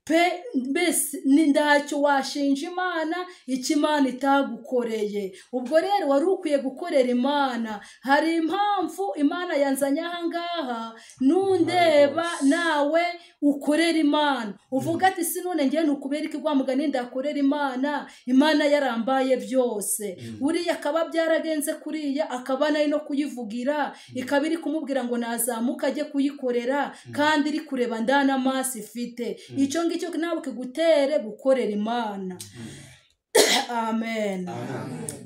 pe mbese ni ntacyo washinja imana icyo imana itagukoreye ubwo rero wari ukwiye gukorera imana hari impamvu imana yanzanye ahangaha nundeba nawe ukorera imana uvuga ati si none ngewe nukubera iki wa mugani ndakorera imana imana yarambaye byose buriya akaba byaragenze kuriya akaba nayo no kuyivugira ikaba iri kumubwira ngo nazamuka ajye kuyikorera kandi iri kureba ndana amaso ifite icyo ngicyo nawe kigutere gukorera imana amen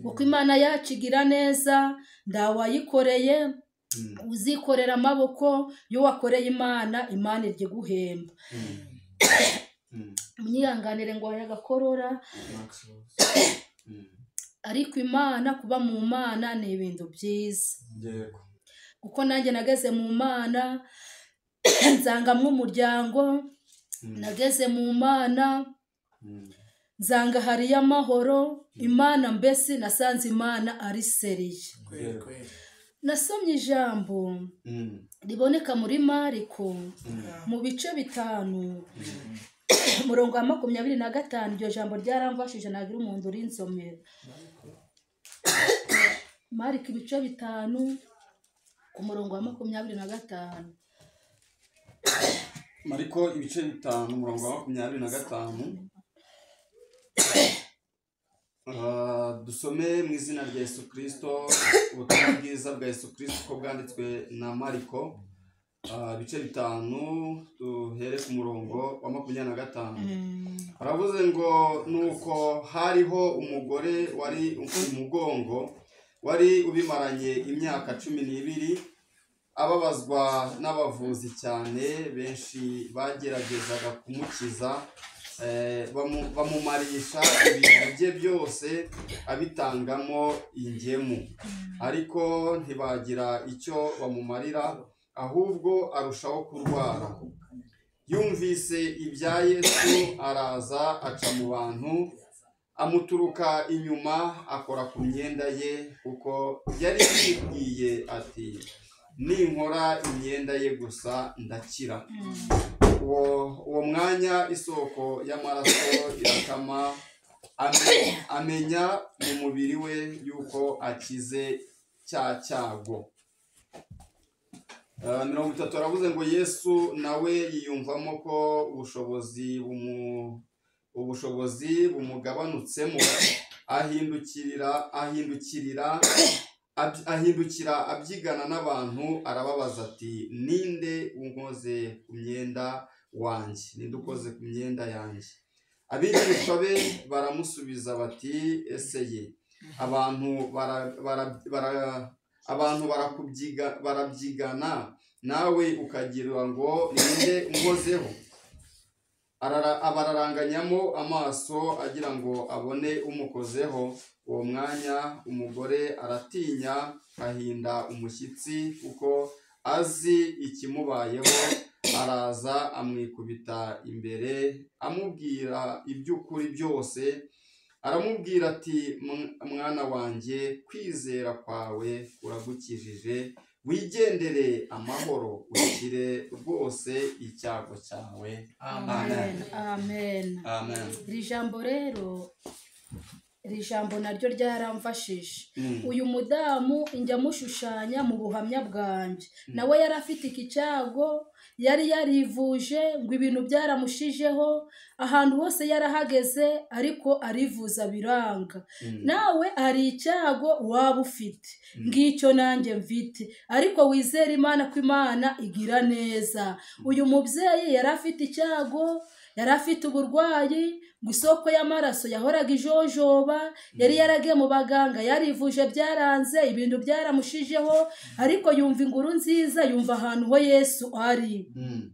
kuko imana yacu igira neza ndawayikoreye uzikorera amaboko iyo wakoreye imana imana irya iguhemba mwihanganire ngo wayaga agakorora ariko imana kuba mu mana ni ibintu byiza yego kuko nanjye nageze mu mana nzangamo umuryango nageze mu mana Mm. nzanga hariyo amahoro imana mbese nasanze imana ari seriye Yego. nasomye ijambo Mm. riboneka muri mariko mu bice bitanu umurongo wa makumyabiri na gatanu iryo jambo ryaramfashije ntabwo umuntu urinsomera mariko ibice bitanu ku murongo wa makumyabiri na gatanu mariko ibice bitanu umurongo wa makumyabiri na gatanu Ah, dusome mu izina rya yesu kirisito ubutumwa bwiza bwa yesu kirisito uko bwanditswe na mariko Ah, ibice bitanu duhere ku murongo wa makumyabiri na gatanu aravuze ngo nuko hariho umugore wari ufite umugongo wari ubimaranye imyaka cumi n'ibiri ababazwa n'abavuzi cyane benshi bageragezaga kumukiza eh, bamu- bamumarisha ibintu bye byose abitangamo ingemu ariko ntibagira icyo bamumarira ahubwo arushaho kurwara yumvise ibya yesu araza aca mu bantu amuturuka inyuma akora ku myenda ye kuko yari yibwiye ati ninkora imyenda ye gusa ndakira uwo uwo mwanya isoko y'amaraso irakama ame- amenya mu mubiri we yuko akize cya cyago Uh, mirongo itatu aravuze ngo yesu nawe yiyumvamo ko ubushobozi bumu- ubushobozi bumugabanutsemo ahindukirira ahindukirira ab- ahindukira abyigana n'abantu arababaza ati ninde unkoze ku myenda wanjye ninde ukoze ku myenda yanjye abigishwa be baramusubiza bati ese ye abantu bara- bara- bara- abantu barakubyiga- barabyigana nawe ukagira ngo ninde unkozeho Arara- abararanganyamo amaso agira ngo abone umukozeho uwo mwanya umugore aratinya ahinda umushyitsi kuko azi ikimubayeho araza amwikubita imbere amubwira iby'ukuri byose aramubwira ati "Mwa- mwana wanjye kwizera kwawe kuragukijije wigendere amahoro ukire rwose icyago cyawe amen amen amen iri jambo rero iri jambo naryo ryaramfashije Mm. uyu mudamu njya amushushanya mu buhamya bwanjye nawe yari afite iki cyago yari yarivuje ngo ibintu byaramushijeho ahantu hose yarahageze ariko arivuza biranga Mm. nawe hari icyago waba ufite ngicyo nanjye mfite ariko wizere imana ko imana igira neza uyu mubyeyi yari afite icyago yari afite uburwayi ngo isoko y'amaraso yahoraga ijojoba yari yaragiye mu baganga yarivuje byaranze ibintu byaramushijeho ariko yumva inguru nziza yumva ahantu ho yesu ari Mm.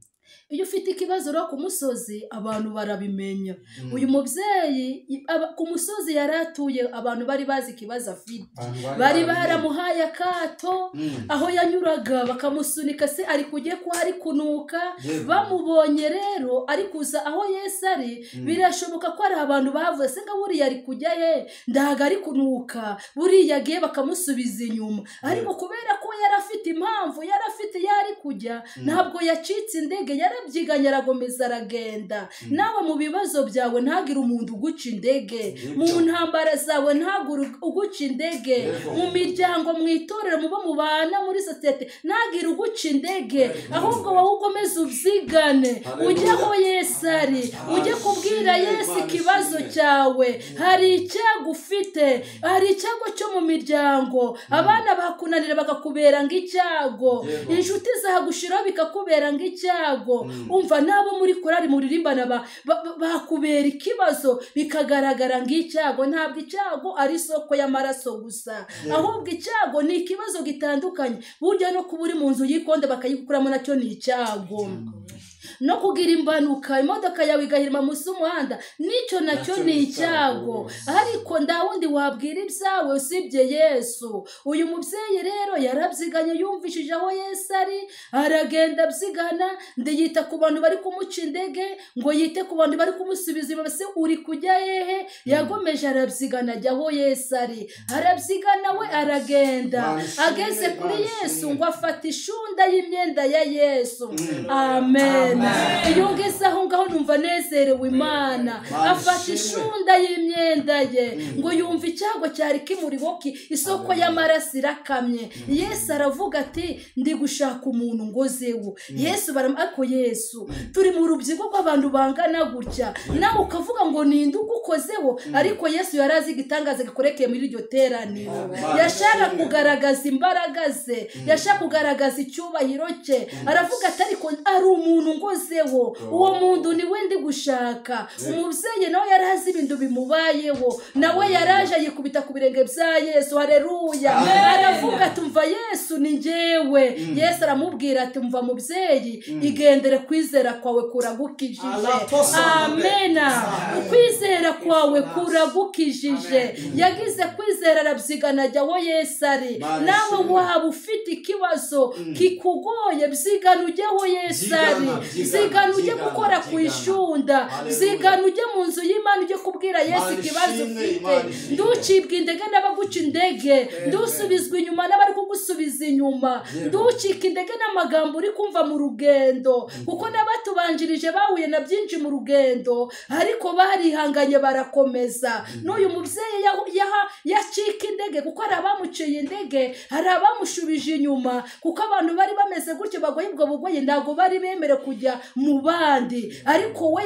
iyo ufite ikibazo ro ku musozi abantu barabimenya uyu mubyeyi i- aba- ku musozi yari atuye abantu bari bazi ikibazo afite Abantu bari baramuhaye akato Mm. aho yanyuraga bakamusunika se ari kujya ko ari kunuka Yewe. bamubonye rero ari kuza aho yesu ari birashoboka ko hari abantu bavuze se nga buriya ari kujya ye ndahaga ari kunuka buriya agiye bakamusubiza inyuma ariko kubera ko we yari afite impamvu yari afite iyo ari kujya ntabwo yacitse indege yarabyiganye aragomeza aragenda nawe mu bibazo byawe ntagire umuntu uguca indege mu Nibyo. ntambara zawe ntagire uguca indege Yego. mu miryango mu itorero mu bo mubana muri sosiyete ntagire uguca indege ahubwo wowe ukomeze ubyigane Hallelujah. ujye aho yesu ari ujye kubwira Ashimwe, yesu Imana ikibazo ishimwe. cyawe hari icyago ufite hari icyago cyo mu miryango abana bakunanira bakakubera ng'icyago Yego. inshuti zagushiraho bikakubera ng'icyago Mm. umva n'abo muri korari muririmbana ba- ba- ba- bakubera ikibazo bikagaragara ng'icyago ntabwo icyago ari isoko y'amaraso gusa ahubwo icyago ni ikibazo gitandukanye burya no kuba uri mu nzu y'ikonde bakayigukuramo nacyo ni icyago no kugira impanuka imodoka yawe igahirima munsi y'umuhanda nicyo nacyo Nacyo ni ni icyago icyago. ariko nta wundi wabwira ibyawe usibye yesu uyu mubyeyi rero yarabyiganye yumvishije aho yesu ari aragenda abyigana ndiyita ku bantu bari kumuca indege ngo yite ku bantu bari kumusubiza inyuma se uri kujya hehe yagomeje arabyigana ajya aho yesu ari arabyigana we aragenda Bashimwe, ageze kuri bashimwe. yesu ngo afata ishunda y'imyenda ya yesu Mm. amen Amen. iyo ngeze aho ngaho numva nezerewe imana Mana afata ishimwe. ishunda y'imyenda ye ngo yumve icyago cyari kimuriho ki isoko Amen. y'amaraso irakamye yesu aravuga ati ndi gushaka umuntu ngozewo yesu baram- ariko yesu turi mu rubyigo rw'abantu bangana gutya nawe ukavuga ngo ninde ugukozeho ariko yesu yari azi igitangaza gikorekeye muri iryo teraniro Amen. yashaka Ishimwe. kugaragaza kugaragaza imbaraga ze yashaka kugaragaza icyubahiro cye aravuga ati ariko ari umuntu ngo yakozeho uwo muntu niwe ndi gushaka umubyeyi nawe yari azi ibintu bimubayeho nawe yaraje yikubita ku birenge bya yesu hareruya aravuga ati umva yesu ni njyewe yesu aramubwira ati umva mubyeyi igendere kwizera kwawe kuragukijije amena ukwizera kwawe kuragukijije yagize kwizera arabyigana ajya aho yesu ari nawe waba ufite ikibazo kikugoye byigana ujye aho yesu ari zigana ujye gukora ku ishunda zigana ujye mu nzu y'imana ujye kubwira yesu ikibazo ufite nducibwa indege n'abaguca indege ndusubizwa inyuma n'abari kugusubiza inyuma nducika indege n'amagambo uri kumva mu rugendo kuko n'abatubanjirije bahuye na byinshi mu rugendo ariko barihanganye barakomeza n'uyu mubyeyi yahu- yaha- yacika indege kuko hari abamuciye indege hari abamushubije inyuma kuko abantu bari bameze gutyo bagoye ubwo bugoyi ntabwo bari bemere kujya mu bandi ariko we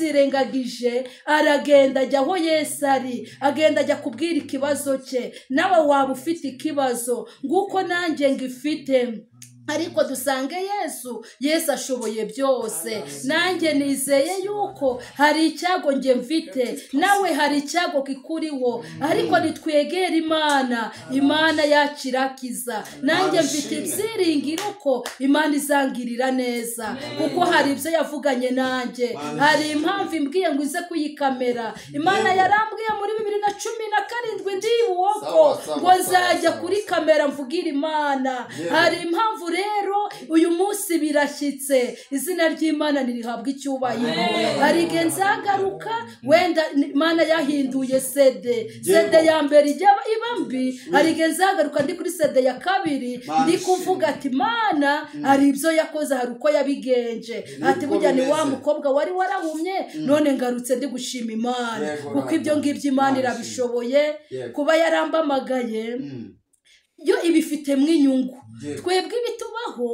yarabyirengagije aragenda ajya aho yesu ari agenda ajya kubwira ikibazo cye nawe waba ufite ikibazo nguko nanjye ngifite ariko dusange yesu yesu ashoboye byose nanjye nizeye yuko hari icyago njye mfite nawe hari icyago kikuriho ariko nitwegere imana imana yakirakiza nanjye mfite ibyiringiro ko imana izangirira neza kuko hari ibyo yavuganye nanjye hari impamvu imbwiye ngo ize kuyikamera imana yarambwiye muri bibiri na cumi na karindwi ndi iwoko Sawa, sawa, ngo sawa, nzajya sawa, kuri sawa. kamera mvugire imana Yewe. hari impamvu rero uyu munsi birashyitse izina ry'imana ntirihabwa icyubahiro hari igihe nzagaruka wenda ni- imana yahinduye sede sede ya mbere ijya iba mbi hari igihe nzagaruka ndi kuri sede ya kabiri Mana ndi kuvuga ati mana hari ibyo yakoze hari uko yabigenje Niko ati burya ni wa bimeze. mukobwa wari warahumye none ngarutse ndi gushima imana Yego, kuko ibyo ngibyo Imana imana ishimwe. irabishoboye Yego. kuba yarambamagaye yo ibifitemo inyungu twebwe ibitubaho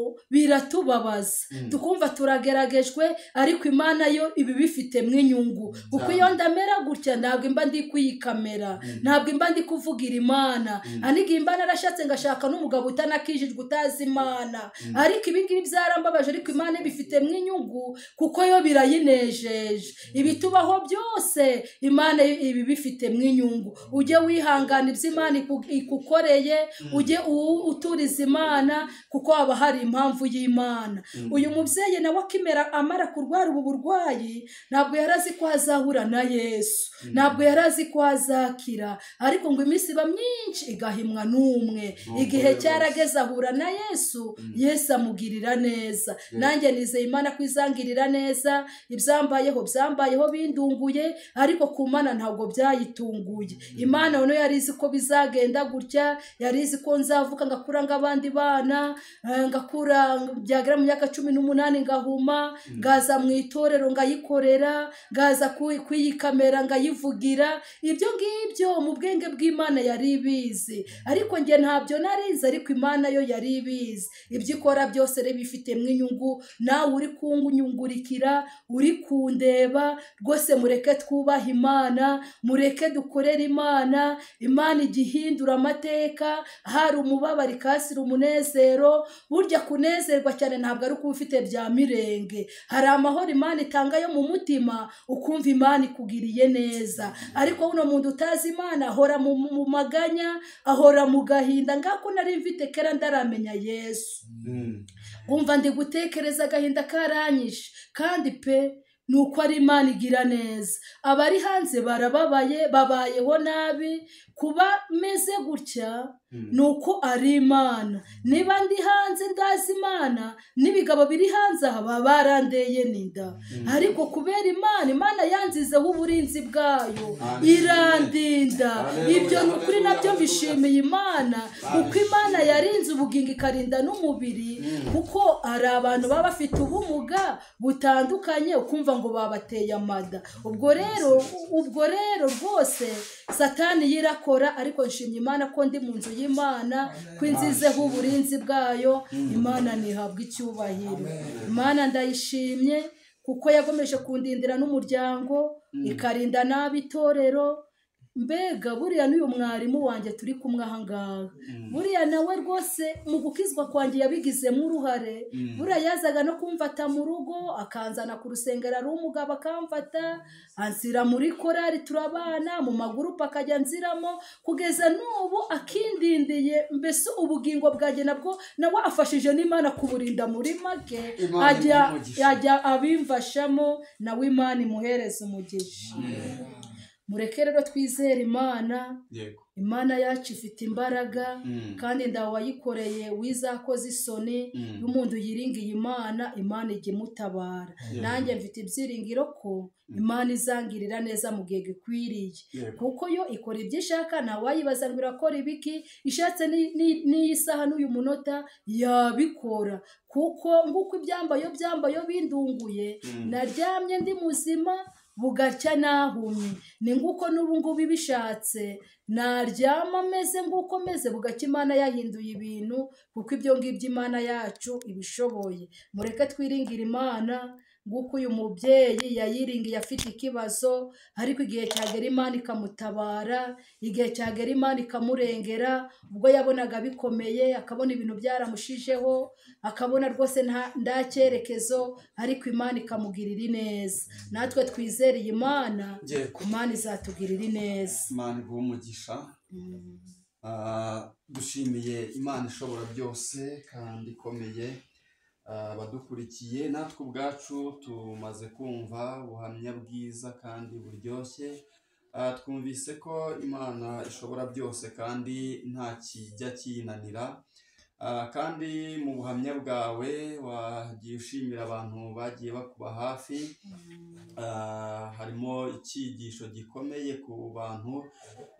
biratubabaza tukumva turageragejwe ariko imana yo iba ibifitemo inyungu kuko iyo ndamera gutya ntabwo imba ndi kuyikamera ntabwo imba ndi kuvugira imana anigihe imba narashatse ngashaka n'umugabo utanakijijwe utazi imana ariko ibingibi byarambabaje ariko imana ibifitemo inyungu kuko yo birayinejeje ibitubaho byose imana iba ibifitemo inyungu ujye wihangana ibyo imana iku- ikukoreye ujye u- uturiza imana kuko haba hari impamvu y'imana uyu mubyeyi nawe akimera amara kurwara ubu burwayi ntabwo yari azi ko azahura na yesu ntabwo yari azi ko azakira ariko ngo iminsi iba myinshi igahimwa n'umwe igihe rwose. cyarageze ahura na yesu yesu amugirira neza nanjye nizeye imana ko izangirira neza ibyambayeho byambayeho bindunguye ariko ku mana ntabwo byayitunguye imana noneho yari izi ko bizagenda gutya yari izi ko nzavuka ngakura nk'abandi bana eh, ngakura byagera mu myaka cumi n'umunani ngahuma ngaza mu itorero ngayikorera ngaza ku- kuyikamera ngayivugira ibyo ngibyo mu bwenge bw'imana yari ibizi ariko njye ntabyo narizi ariko imana yo yari ibizi ibyo ikora byose reba ifitemo inyungu nawe uri kungurikira uri kundeba rwose mureke twubahe imana mureke dukorere imana imana igihindura amateka hari umubabaro ikasira umunezero burya kunezerwa cyane ntabwo ari ukuba ufite bya mirenge hari amahoro imana itanga yo mu mutima ukumva imana ikugiriye neza ariko uno muntu utazi imana ahora mu mu maganya ahora mu gahinda ngako nari mfite kera ndaramenya yesu wumva ndi gutekereza agahinda karanyishe kandi pe ni uko ari imana igira neza abari hanze barababaye babayeho nabi kuba meze gutya ni uko ari imana niba ndi hanze ndazi imana n'ibigabo biri hanze aha baba barandeye n'inda ariko kubera imana imana yanzizeho uburinzi bwayo Amen. irandinda Hallelujah, ibyo ni ukuri hallelujah, nabyo hallelujah. mbishimiye imana kuko imana yarinze ubugingo ikarinda n'umubiri kuko hari abantu baba bafite ubumuga butandukanye ukumva ngo babateye amada ubwo rero ubwo rero rwose satani yirakora ariko nshimye imana ko ndi mu nzu y'imana ko inzizeho uburinzi bwayo imana ntihabwa icyubahiro imana ndayishimye kuko yagomeje kundindira n'umuryango ikarinda n'ab'itorero mbega buriya n'uyu mwarimu wanjye turi kumwe ahangaha buriya nawe rwose mu gukizwa kwanjye yabigizemo uruhare Mm. buriya yazaga no kumfata mu rugo akanzana ku rusengero ari umugabo akamfata ansira muri korari turabana mu magurupe akajya nziramo kugeza n'ubu akindindiye mbese ubugingo bwanjye nabwo nawe afashije n'imana kuburinda muri make Imana ajya imuhe umugisha. ajya abimfashamo nawe imana imuhereza umugisha mureke rero twizere imana yego imana yacu ifite imbaraga Mm. kandi ndawe wayikoreye wizakoze isoni Mm. iyo umuntu yiringiye imana imana ijya imutabara Yeah. nanjye mfite ibyiringiro ko imana izangirira neza mu gihe gikwiriye yego kuko yo ikora ibyo ishaka ntawayibaza ngo irakora ibiki ishatse ni- ni- n'iyi saha n'uyu munota yabikora kuko nguko ibyambayo byambayo bindunguye Mm. naryamye ndi muzima bugacya nahumye ni nguko n'ubu ngubu ibishatse naryama meze nguko meze bugacya imana yahinduye ibintu kuko ibyo ngibyo imana yacu ibishoboye mureke twiringire imana nguko uyu mubyeyi yayiringiye afite ikibazo ariko igihe cyagera imana ikamutabara igihe cyagera imana ikamurengera ubwo yabonaga bikomeye akabona ibintu byaramushijeho akabona rwose nta nta cyerekezo ariko imana ikamugirira ineza natwe twizereye imana yego imana izatugirira ineza imana iguha umugisha Mm. Ah, dushimiye imana ishobora byose kandi ikomeye Ah, abadukurikiye natwe ubwacu tumaze kumva ubuhamya bwiza kandi buryoshye Ah, twumvise ko imana ishobora byose kandi nta kijya kiyinanira Ah, kandi mu buhamya bwawe wagiye ushimira abantu bagiye bakuba hafi Ah, harimo icyigisho gikomeye ku bantu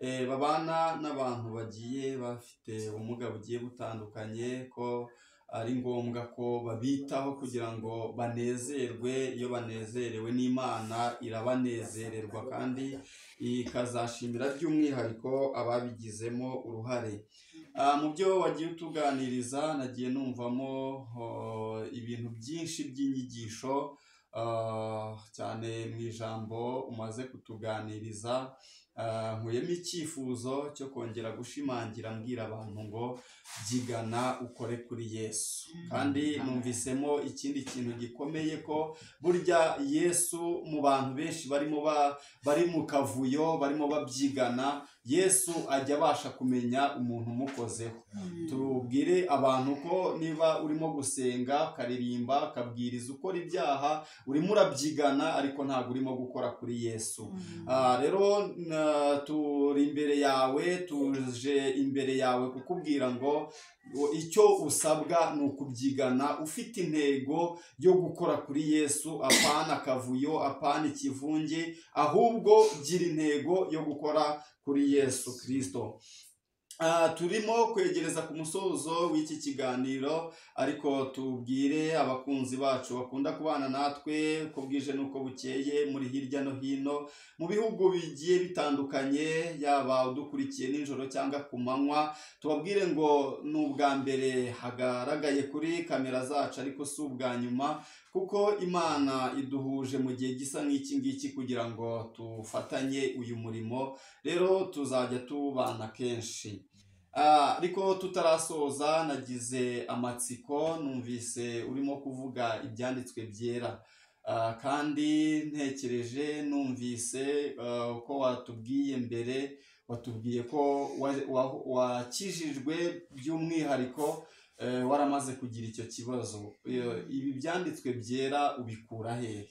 eh, babana n'abantu bagiye bafite ubumuga bugiye butandukanye ko ari ngombwa ko babitaho kugira ngo banezerwe iyo banezerewe n'imana irabanezererwa kandi ikazashimira by'umwihariko ababigizemo uruhare Ah, mu byo wagiye utuganiriza nagiye numvamo oh, ibintu byinshi by'inyigisho Ah, cyane mu ijambo umaze kutuganiriza ah, nkuyemo icyifuzo cyo kongera gushimangira mbwira abantu ngo byigana ukore kuri yesu kandi numvisemo ikindi kintu gikomeye ko burya yesu mu bantu benshi barimo ba- bari mu kavuyo barimo babyigana yesu ajya abasha kumenya umuntu umukozeho tubwire abantu ko niba urimo gusenga ukaririmba ukabwiriza ukora ibyaha urimo urabyigana ariko ntabwo urimo gukora kuri yesu Ah, rero na- turi imbere yawe tuje imbere yawe kukubwira ngo ngo icyo usabwa ni ukubyigana ufite intego yo gukora kuri yesu apana akavuyo apana ikivunge ahubwo gira intego yo gukora kuri yesu kirisito Ah, turimo kwegereza ku musozo w'iki kiganiro ariko tubwire abakunzi bacu bakunda kubana natwe uko bwije n'uko bukeye muri hirya no hino mu bihugu bigiye bitandukanye yaba udukurikiye nijoro cyangwa ku manywa tubabwire ngo ni ubwa mbere hagaragaye kuri kamera zacu ariko si ubwa nyuma kuko imana iduhuje mu gihe gisa nk'iki ngiki kugira ngo tufatanye uyu murimo rero tuzajya tubana kenshi Ah, ariko tutarasoza nagize amatsiko numvise urimo kuvuga ibyanditswe byera Ah, kandi ntekereje numvise ah, uko watubwiye mbere watubwiye ko wa- wa- wakijijwe by'umwihariko eh, waramaze kugira icyo kibazo Eh, ibi byanditswe byera ubikura hehe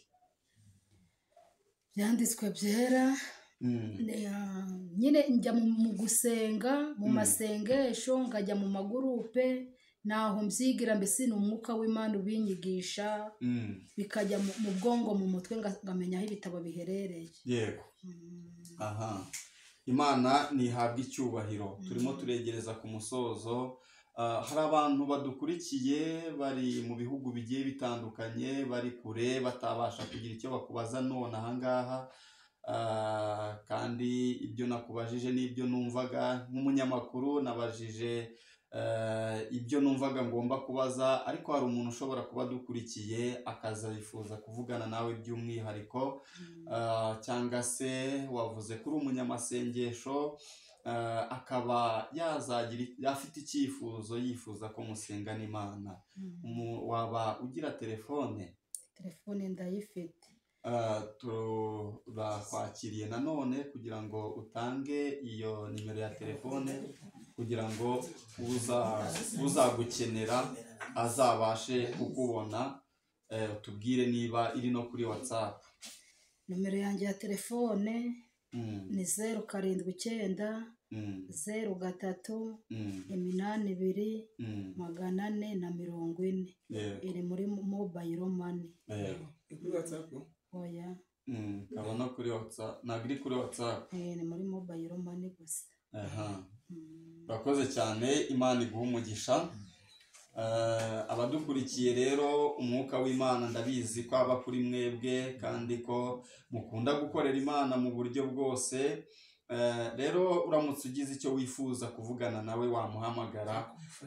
byanditswe byera Mm, ne- ah, nyine njya mu mu gusenga mu Mm. masengesho ngajya mu magurupe ntaho mbyigira mbese ni umwuka w'imana ubinyigisha mm, bikajya mu- mu bwongo mu mutwe nga- ngamenya aho ibitabo biherereye yego Mm. aha imana ntihabwa icyubahiro turimo turegereza ku musozo Ah, hari abantu badukurikiye bari mu bihugu bigiye bitandukanye bari kure batabasha kugira icyo bakubaza none ahangaha Ah, kandi ibyo nakubajije n'ibyo numvaga nk'umunyamakuru nabajije eh, ibyo numvaga ngomba kubaza ariko hari umuntu ushobora kuba adukurikiye akaza yifuza kuvugana nawe by'umwihariko eh, cyangwa se wavuze ko uri umunyamasengesho eh, akaba yazagira afite icyifuzo yifuza ko musenga n'imana Umu- waba ugira telefone telefone ndayifite Ah, turakwakiriye nanone kugira ngo utange iyo nimero ya telefone kugira ngo uza- uzagukenera azabashe kukubona eh, utubwire niba iri no kuri watsapu nomero yanjye ya telefone ni zeru karindwi icyenda zeru gatatu iminani ibiri magana ane na mirongo ine iri muri mobayiro mani oya ikaba no kuri watsapu ntabwo iri kuri watsapu eh, ni muri mobayiro mani gusa Mm. urakoze cyane imana iguha umugisha Eh, abadukurikiye rero umwuka w'imana ndabizi ko aba kuri mwebwe kandi ko mukunda gukorera imana mu buryo bwose Eh, rero uramutse ugize icyo wifuza kuvugana nawe wamuhamagara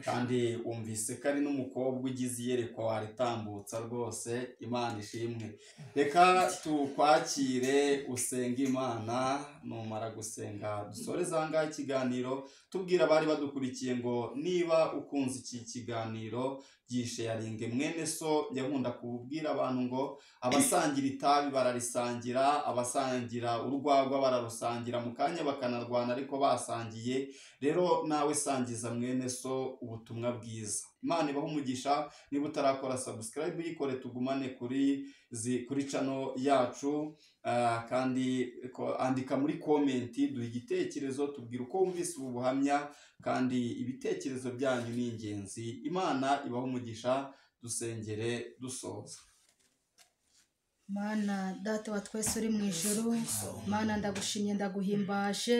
kandi wumvise ko ari n'umukobwa ugize iyerekwa waritambutsa rwose imana ishimwe reka tukwakire usenge imana numara gusenga dusore zangahe ikiganiro tubwira abari badukurikiye ngo niba ukunze iki kiganiro gishe yaringe mwene so njya nkunda kubwira abantu ngo abasangira itabi bararisangira abasangira urwagwa bararusangira mu kanya bakanarwana ariko basangiye rero nawe sangiza mwene so ubutumwa bwiza imana ibaha umugisha niba utarakora subscribe uyikore tugumane kuri zi- kuri cano yacu ah, kandi ko- andika muri komenti duha igitekerezo tubwire uko wumvise ubu buhamya kandi ibitekerezo byanyu ni ingenzi imana ibaha umugisha dusengere dusoza mana data wa twese uri mu ijoro mana ndagushimye ndaguhimbaje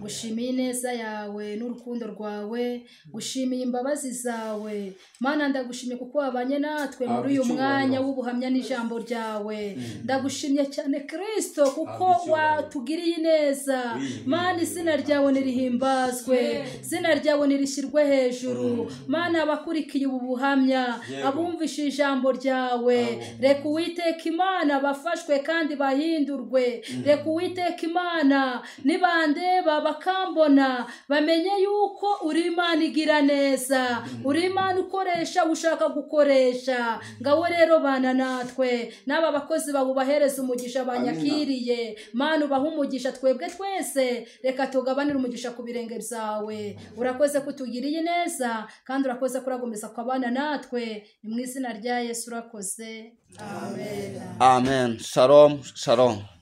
gushimiye ineza yawe n'urukundo rwawe gushimiye imbabazi zawe mana ndagushimye kuko wabanye natwe Habwa muri uyu icyubahiro. mwanya w'ubuhamya n'ijambo ryawe Mm. ndagushimye cyane kirisito kuko Habwa icyubahiro. watugiriye ineza Oui, mana oui, izina oui. ryawe nirihimbazwe izina ryawe nirishyirwe hejuru mana abakurikiye ubu buhamya Yego. abumvishije ijambo ryawe Abo. reka uwiteka imana bafashwe kandi bahindurwe reka uwiteka imana nibandeba bakambona bamenye yuko uri imana igira neza uri imana ukoresha ushaka gukoresha ngaho rero bana natwe n'aba bakozi bawe ubahereza umugisha banyakiriye mana ubahe umugisha twebwe twese reka tugabanire umugisha ku birenge byawe urakoze ko utugiriye neza kandi urakoze ko uragumiza kubana natwe ni mu izina rya yesu urakoze amen amen shalom shalom